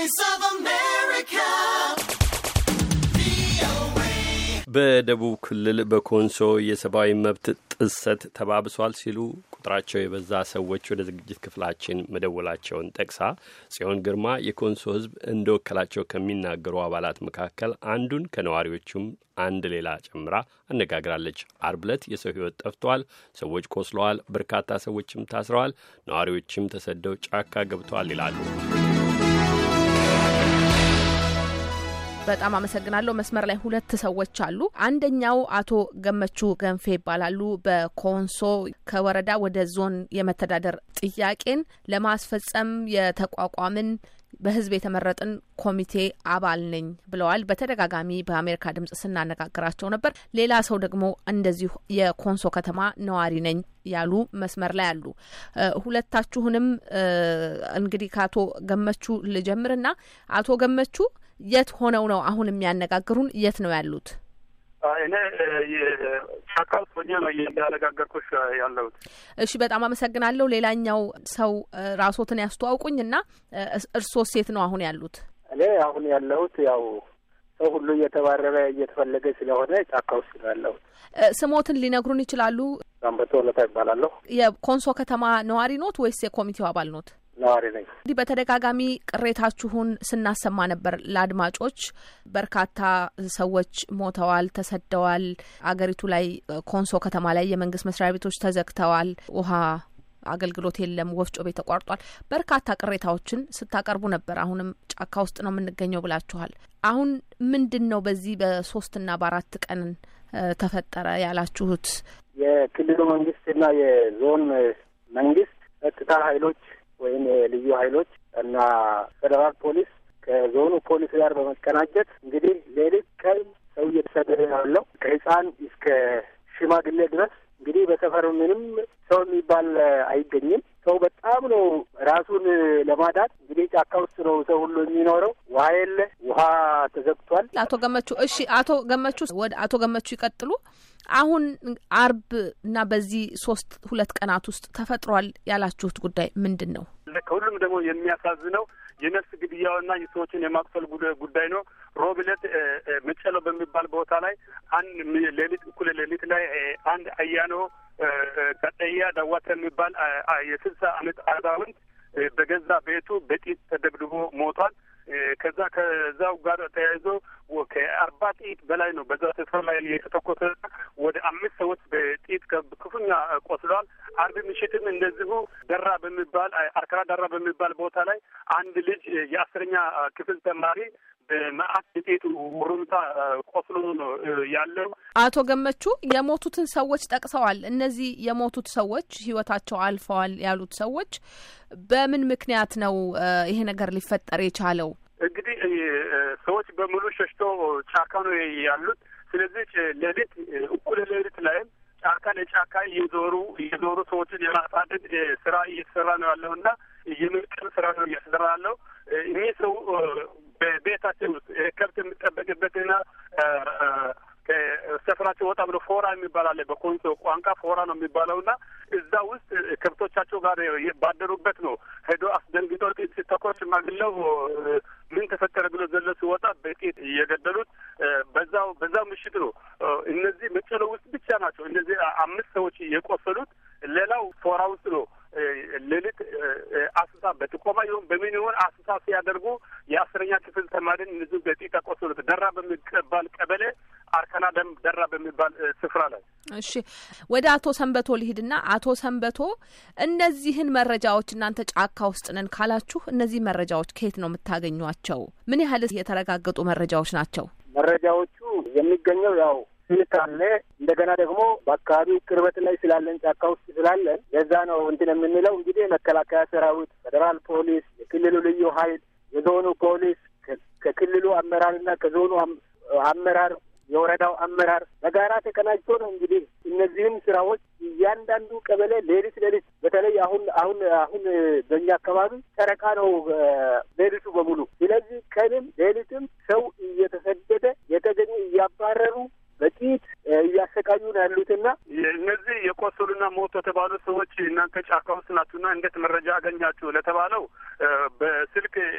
Voice of America. በደቡብ ክልል በኮንሶ የሰብአዊ መብት ጥሰት ተባብሷል ሲሉ ቁጥራቸው የበዛ ሰዎች ወደ ዝግጅት ክፍላችን መደወላቸውን ጠቅሳ ጽዮን ግርማ የኮንሶ ሕዝብ እንደወከላቸው ከሚናገሩ አባላት መካከል አንዱን ከነዋሪዎቹም አንድ ሌላ ጨምራ አነጋግራለች። አርብ ዕለት የሰው ሕይወት ጠፍተዋል፣ ሰዎች ቆስለዋል፣ በርካታ ሰዎችም ታስረዋል፣ ነዋሪዎችም ተሰደው ጫካ ገብተዋል ይላሉ። በጣም አመሰግናለሁ። መስመር ላይ ሁለት ሰዎች አሉ። አንደኛው አቶ ገመቹ ገንፌ ይባላሉ። በኮንሶ ከወረዳ ወደ ዞን የመተዳደር ጥያቄን ለማስፈጸም የተቋቋምን በህዝብ የተመረጥን ኮሚቴ አባል ነኝ ብለዋል። በተደጋጋሚ በአሜሪካ ድምጽ ስናነጋግራቸው ነበር። ሌላ ሰው ደግሞ እንደዚሁ የኮንሶ ከተማ ነዋሪ ነኝ ያሉ መስመር ላይ አሉ። ሁለታችሁንም እንግዲህ ከአቶ ገመቹ ልጀምርና አቶ ገመቹ የት ሆነው ነው አሁን የሚያነጋግሩን? የት ነው ያሉት? እኔ ጫካ ውስጥ ሆኜ ነው እያነጋገርኩሽ ያለሁት። እሺ፣ በጣም አመሰግናለሁ። ሌላኛው ሰው ራስዎትን ያስተዋውቁኝ እና እርስዎ ሴት ነው አሁን ያሉት? እኔ አሁን ያለሁት ያው ሰው ሁሉ እየተባረረ እየተፈለገ ስለሆነ ጫካ ውስጥ ነው ያለሁት። ስሞትን ሊነግሩን ይችላሉ? ሳምበቶ ወለታ ይባላለሁ። የኮንሶ ከተማ ነዋሪ ኖት ወይስ የኮሚቴው አባል ኖት? ነዋሪ ነኝ። እንዲህ በተደጋጋሚ ቅሬታችሁን ስናሰማ ነበር ለአድማጮች። በርካታ ሰዎች ሞተዋል፣ ተሰደዋል። አገሪቱ ላይ ኮንሶ ከተማ ላይ የመንግስት መስሪያ ቤቶች ተዘግተዋል። ውሃ አገልግሎት የለም፣ ወፍጮ ቤት ተቋርጧል። በርካታ ቅሬታዎችን ስታቀርቡ ነበር። አሁንም ጫካ ውስጥ ነው የምንገኘው ብላችኋል። አሁን ምንድን ነው በዚህ በሶስትና በአራት ቀን ተፈጠረ ያላችሁት? የክልሉ መንግስትና የዞን መንግስት ጸጥታ ኃይሎች ወይም የልዩ ኃይሎች እና ፌዴራል ፖሊስ ከዞኑ ፖሊስ ጋር በመቀናጀት እንግዲህ ሌሊት ቀን ሰው እየተሰደደ ያለው ከህፃን እስከ ሽማግሌ ድረስ እንግዲህ በሰፈሩ ምንም ሰው የሚባል አይገኝም። ሰው በጣም ነው ራሱን ለማዳት እንግዲህ ጫካ ውስጥ ነው ሰው ሁሉ የሚኖረው። ውሃ የለ፣ ውሃ ተዘግቷል። አቶ ገመቹ እሺ፣ አቶ ገመቹ ወደ አቶ ገመቹ ይቀጥሉ። አሁን አርብ እና በዚህ ሶስት ሁለት ቀናት ውስጥ ተፈጥሯል ያላችሁት ጉዳይ ምንድን ነው? ከሁሉም ደግሞ የሚያሳዝነው የነፍስ ግድያውና የሰዎችን የማቁሰል ጉዳይ ነው። ሮብ ዕለት መጨሎ በሚባል ቦታ ላይ አንድ ሌሊት እኩለ ሌሊት ላይ አንድ አያኖ ቀጠያ ዳዋተ የሚባል የስልሳ አመት አዛውንት በገዛ ቤቱ በጢት ተደብድቦ ሞቷል። ከዛ ከዛው ጋር ተያይዞ ከአርባ ጥይት በላይ ነው በዛ ስፍራ ላይ የተተኮሰ ወደ አምስት ሰዎች በጥይት ክፉኛ ቆስለዋል። አርብ ምሽትም እንደዚሁ ደራ በሚባል አርከራ ደራ በሚባል ቦታ ላይ አንድ ልጅ የአስረኛ ክፍል ተማሪ በመአት ጥይት ውርምታ ቆስሎ ነው ያለው። አቶ ገመቹ የሞቱትን ሰዎች ጠቅሰዋል። እነዚህ የሞቱት ሰዎች ህይወታቸው አልፈዋል ያሉት ሰዎች በምን ምክንያት ነው ይሄ ነገር ሊፈጠር የቻለው? እንግዲህ ሰዎች በሙሉ ሸሽቶ ጫካ ነው ያሉት። ስለዚህ ሌሊት እኩለ ሌሊት ላይም ጫካ ለጫካ እየዞሩ እየዞሩ ሰዎችን የማሳደድ ስራ እየተሰራ ነው ያለው እና የምርቅም ስራ ነው እየተሰራ ያለው። እኚህ ሰው በቤታችን ውስጥ ከብት የሚጠበቅበትና ከሰፈራቸው ወጣ ብሎ ፎራ የሚባል አለ። በኮንሶ ቋንቋ ፎራ ነው የሚባለው እና እዛ ውስጥ ከብቶቻቸው ጋር ባደሩበት ነው ሄዶ አስደንግጦ ጥይት ሲተኮስ ሽማግሌው ምን ተፈጠረ ብሎ ዘሎ ሲወጣ በጥይት እየገደሉት በዛው በዛው ምሽት ነው። እነዚህ መጨሎ ውስጥ ብቻ ናቸው እነዚህ አምስት ሰዎች የቆሰሉት። ሌላው ፎራ ውስጥ ነው ሌሊት አስሳ በጥቆማ ይሁን በምን ይሁን አስሳ ሲያደርጉ የአስረኛ ክፍል ተማሪን እነዚህ በጥይት ያቆሰሉት ደራ በሚባል ቀበሌ አርከና ደም ደራ በሚባል ስፍራ ላይ። እሺ ወደ አቶ ሰንበቶ ልሂድና አቶ ሰንበቶ እነዚህን መረጃዎች እናንተ ጫካ ውስጥ ነን ካላችሁ እነዚህ መረጃዎች ከየት ነው የምታገኟቸው? ምን ያህል የተረጋገጡ መረጃዎች ናቸው? መረጃዎቹ የሚገኘው ያው ስልክ አለ። እንደገና ደግሞ በአካባቢው ቅርበት ላይ ስላለን ጫካ ውስጥ ስላለን ለዛ ነው እንትን የምንለው። እንግዲህ መከላከያ ሰራዊት፣ ፌዴራል ፖሊስ፣ የክልሉ ልዩ ኃይል፣ የዞኑ ፖሊስ ከክልሉ አመራርና ከዞኑ አመራር የወረዳው አመራር በጋራ ተቀናጅቶ ነው እንግዲህ እነዚህም ስራዎች እያንዳንዱ ቀበሌ ሌሊት ሌሊት በተለይ አሁን አሁን አሁን በእኛ አካባቢ ጨረቃ ነው ሌሊቱ በሙሉ። ስለዚህ ቀንም ሌሊትም ሰው እየተሰደደ የተገኙ እያባረሩ በጥይት እያሰቃዩ ነው ያሉትና እነዚህ የቆሰሉና ሞቱ የተባሉ ሰዎች እናንተ ጫካ ውስጥ ናችሁና እንዴት መረጃ አገኛችሁ ለተባለው በስልክ መልእክት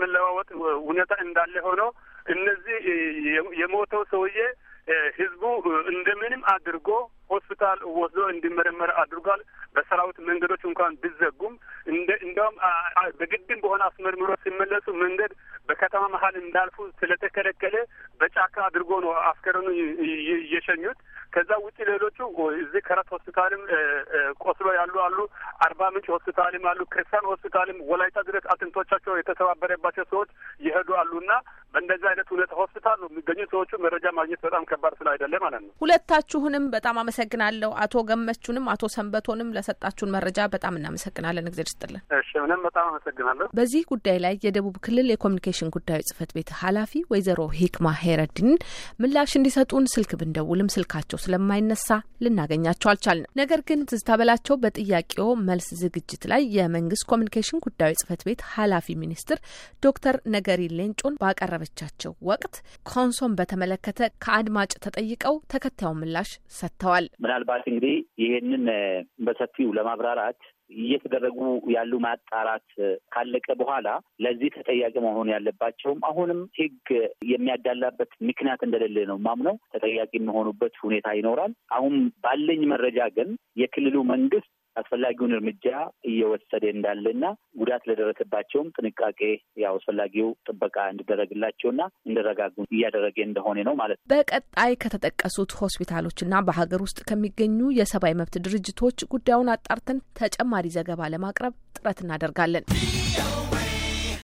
የመለዋወጥ ሁኔታ እንዳለ ሆኖ እነዚህ የሞተው ሰውዬ ህዝቡ እንደምንም አድርጎ ሆስፒታል ወስዶ እንዲመረመር አድርጓል። በሰራዊት መንገዶች እንኳን ቢዘጉም እንደ እንዲያውም በግድም በሆነ አስመርምሮ ሲመለሱ መንገድ በከተማ መሀል እንዳልፉ ስለተከለከለ በጫካ አድርጎ ነው አስከሬኑ እየሸኙት። ከዛ ውጭ ሌሎቹ እዚህ ከረት ሆስፒታልም ቆስሎ ያሉ አሉ። አርባ ምንጭ ሆስፒታልም አሉ። ክርስቲያን ሆስፒታልም ወላይታ ድረስ አጥንቶቻቸው የተሰባበረባቸው ሰዎች ይሄዱ አሉና በእንደዚህ አይነት ሁኔታ ሆስፒታል ነው የሚገኙ ሰዎቹ መረጃ ማግኘት በጣም ከባድ ስላይደለ ማለት ነው። ሁለታችሁንም በጣም አመሰግናለሁ። አቶ ገመቹንም አቶ ሰንበቶንም ለሰጣችሁን መረጃ በጣም እናመሰግናለን። እግዜር ይስጥልን። እሺ፣ እኔም በጣም አመሰግናለሁ። በዚህ ጉዳይ ላይ የደቡብ ክልል የኮሚኒኬሽን ጉዳዮች ጽህፈት ቤት ኃላፊ ወይዘሮ ሂክማ ሄረዲንን ምላሽ እንዲሰጡን ስልክ ብንደውልም ስልካቸው ስለማይነሳ ልናገኛቸው አልቻልንም። ነገር ግን ትዝታ በላቸው በጥያቄው መልስ ዝግጅት ላይ የመንግስት ኮሚኒኬሽን ጉዳዮች ጽህፈት ቤት ኃላፊ ሚኒስትር ዶክተር ነገሪ ሌንጮን ባቀረበቻቸው ወቅት ኮንሶን በተመለከተ ከአድማጭ ተጠይቀው ተከታዩን ምላሽ ሰጥተዋል። ምናልባት እንግዲህ ይሄንን በሰፊው ለማብራራት እየተደረጉ ያሉ ማጣራት ካለቀ በኋላ ለዚህ ተጠያቂ መሆን ያለባቸውም አሁንም ሕግ የሚያዳላበት ምክንያት እንደሌለ ነው ማምነው ተጠያቂ የሚሆኑበት ሁኔታ ይኖራል። አሁን ባለኝ መረጃ ግን የክልሉ መንግስት አስፈላጊውን እርምጃ እየወሰደ እንዳለና ጉዳት ለደረሰባቸውም ጥንቃቄ ያው አስፈላጊው ጥበቃ እንዲደረግላቸውና እንዲረጋጉ እያደረገ እንደሆነ ነው ማለት ነው። በቀጣይ ከተጠቀሱት ሆስፒታሎችና በሀገር ውስጥ ከሚገኙ የሰብአዊ መብት ድርጅቶች ጉዳዩን አጣርተን ተጨማሪ ዘገባ ለማቅረብ ጥረት እናደርጋለን።